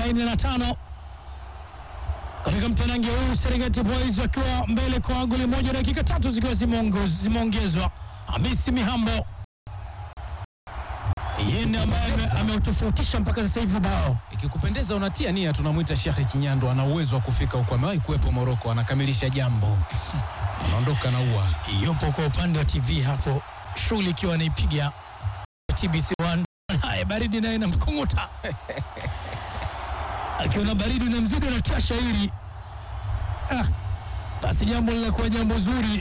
45 katika mtanange huu, Serengeti Boys wakiwa mbele kwa goli moja, dakika tatu zikiwa zimeongo- zimeongezwa. Hamisi Mihambo yeye ndiye ambaye ame- ameutofautisha mpaka sasa hivi bao Ikikupendeza unatia nia, tunamwita Shekhe Kinyando, ana uwezo wa kufika huko, amewahi kuwepo Moroko, anakamilisha jambo, anaondoka na ua. yupo kwa upande wa TV hapo, shughuli ikiwa anaipiga TBC1. Haya, baridi naye namkunguta akiona baridi na mzigo anatia shairi. Ah, basi jambo linakuwa jambo zuri,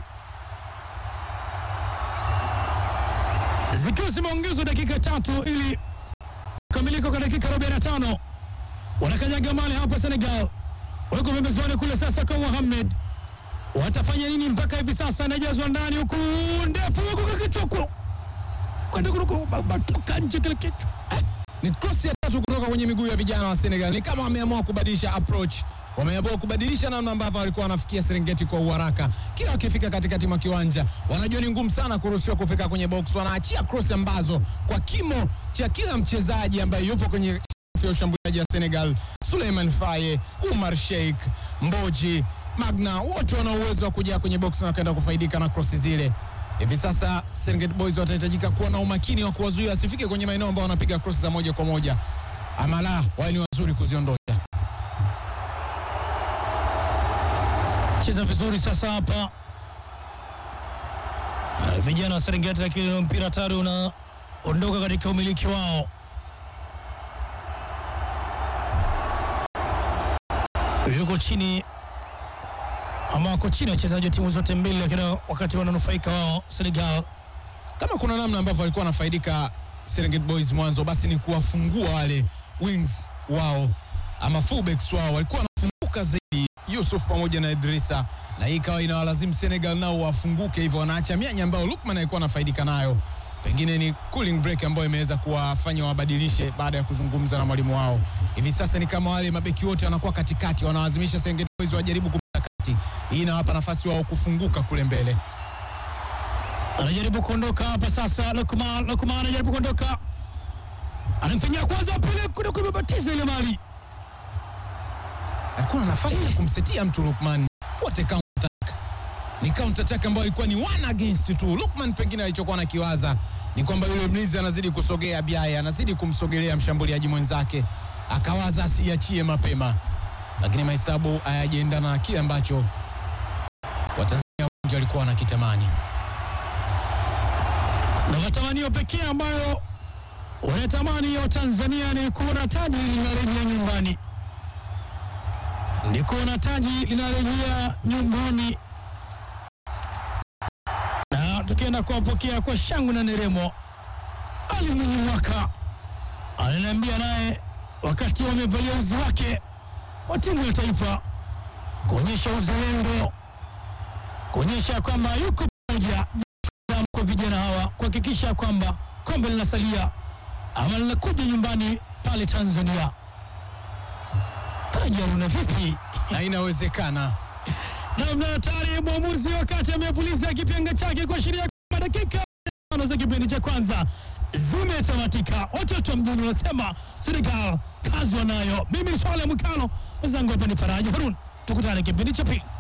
zikiwa zimeongezwa dakika tatu ili kukamilika kwa dakika 45 wanakanyaga mali hapa Senegal, wako pembezoni kule sasa kwa Mohamed watafanya nini mpaka hivi sasa? Anajazwa ndani huku ndefu huku kakichoko kwenda kutoka nje kile kichwa Ni krosi ya tatu kutoka kwenye miguu ya vijana wa Senegal. Ni kama wameamua kubadilisha approach, wameamua kubadilisha namna ambavyo walikuwa wanafikia Serengeti kwa uharaka. Kila wakifika katikati mwa kiwanja, wanajua ni ngumu sana kuruhusiwa kufika kwenye box, wanaachia cross ambazo kwa kimo cha kila mchezaji ambaye yupo kwenye safu ya ushambuliaji wa Senegal, Suleiman Faye, Umar Sheikh, Mboji, Magna, wote wana uwezo wa kuja kwenye box na kwenda kufaidika na krosi zile. Hivi sasa Serengeti Boys watahitajika kuwa na umakini wa kuwazuia wasifike kwenye maeneo ambao wanapiga cross za moja kwa moja, ama la, wao ni wazuri kuziondosha. cheza vizuri sasa hapa Ah, vijana wa Serengeti, lakini mpira tayari unaondoka katika umiliki wao. Yuko chini ama wako chini wachezaji wa timu zote mbili, lakini wakati wananufaika wao Senegal Kama kuna namna ambavyo walikuwa wanafaidika Serengeti Boys mwanzo, basi ni kuwafungua wale wings wao ama fullbacks wao, walikuwa wanafunguka zaidi Yusuf pamoja na Idrissa, na hii ikawa inawalazimu Senegal nao wafunguke, hivyo wanaacha mianya ambayo Lukman alikuwa anafaidika nayo. Pengine ni cooling break ambayo imeweza kuwafanya wabadilishe baada ya kuzungumza na mwalimu wao. Hivi sasa ni kama wale mabeki wote wanakuwa katikati, wanalazimisha Serengeti Boys wajaribu kupita kati. Hii inawapa nafasi wao kufunguka kule mbele. anajaribu kuondoka hapa sasa. Lukman, Lukman anajaribu kuondoka, anamfanyia kwanza, pili kuna kumebatiza ile mali alikuwa na nafasi ya kumsetia mtu Lukman, wote counter attack. Ni counter attack ambayo ilikuwa ni one against two. Lukman pengine alichokuwa anakiwaza ni kwamba yule mlinzi anazidi kusogea, Biaye anazidi kumsogelea mshambuliaji mwenzake, akawaza asiachie mapema, lakini mahesabu hayajaendana na kile ambacho Watanzania wengi walikuwa wanakitamani. na matamanio pekee ambayo wanatamani wa Tanzania ni kuona taji linarejea nyumbani, ni kuona taji linarejea nyumbani, na tukienda kuwapokea kwa shangwe na nderemo. Ali Mwinyi Mwaka ananiambia naye wakati wamevalia uzi wake wa timu ya taifa kuonyesha uzalendo, kuonyesha kwamba yuko pamoja damu kwa vijana hawa kuhakikisha kwamba kombe linasalia ama linakuja nyumbani pale Tanzania. Taji Haruna, vipi? Na inawezekana Namna hatari, mwamuzi wakati amepuliza kipenga chake kuashiria kwamba dakika tano za kipindi cha kwanza zimetamatika. Watoto wa mjini wanasema Senegal kazi wanayo. Mimi ni Swale Mwikalo, mwenzangu hapa ni Faraja Harun. Tukutane kipindi cha pili.